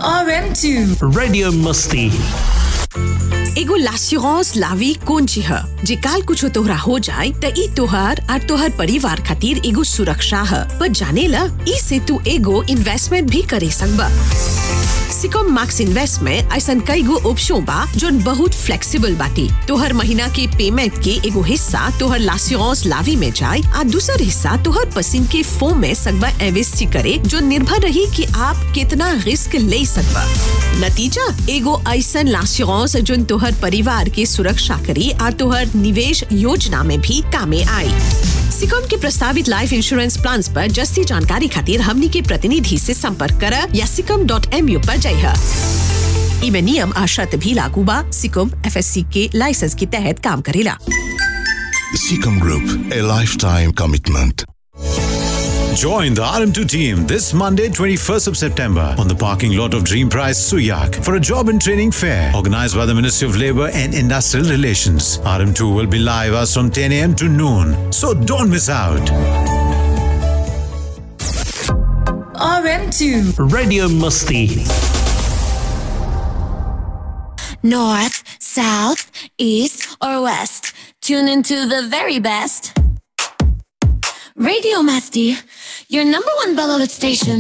RM2 Radio Musti. एगो लास्यूरांस लावी कौन ची ह जे काल कुछो तोहरा हो जाए त ई तोहार और तोहर परिवार खातिर एगो सुरक्षा ह पर जाने ला ई से तू एगो इन्वेस्टमेंट भी करे सकबा सिकॉम मैक्स इन्वेस्ट में ऐसन कई गो ऑप्शन बा जोन बहुत फ्लेक्सिबल बाटी तोहर महीना के पेमेंट के एगो हिस्सा तोहर लास्यूरांस लावी में जाए आ दूसर हिस्सा तोहर पसंद के फोम में सकबा इन्वेस्ट करे जो निर्भर रही कि आप कितना रिस्क ले सकबा नतीजा एगो ऐसन लास्यूरांस जोन तोहर परिवार के सुरक्षा करी और तोहर निवेश योजना में भी कामे आई सिकॉम के प्रस्तावित लाइफ इंश्योरेंस प्लान पर जस्ती जानकारी खातिर हमनी के प्रतिनिधि से संपर्क कर या सिकम डॉट एम यू पर जाइए इमे नियम आ शर्त भी लागू बा सिकम एफएससी के लाइसेंस के तहत काम करेला Seacom Group, a lifetime commitment. Join the RM2 team this Monday, 21st of September, on the parking lot of Dream Prize Suyak for a job and training fair organized by the Ministry of Labour and Industrial Relations. RM2 will be live as from 10 a.m. to noon, so don't miss out. RM2 Radio Musti. North, south, east, or west. Tune into the very best. Radio Masti, your number one beloved station.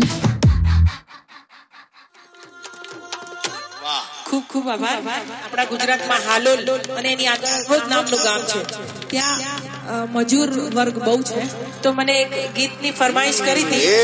ખૂબ ખૂબ આભાર આપણા ગુજરાતમાં હાલોલ અને એની આગળ રોજ નામનું ગામ છે ત્યાં અ, મજૂર વર્ગ બહુ છે તો મને એક ગીતની ફરમાઈશ કરી હતી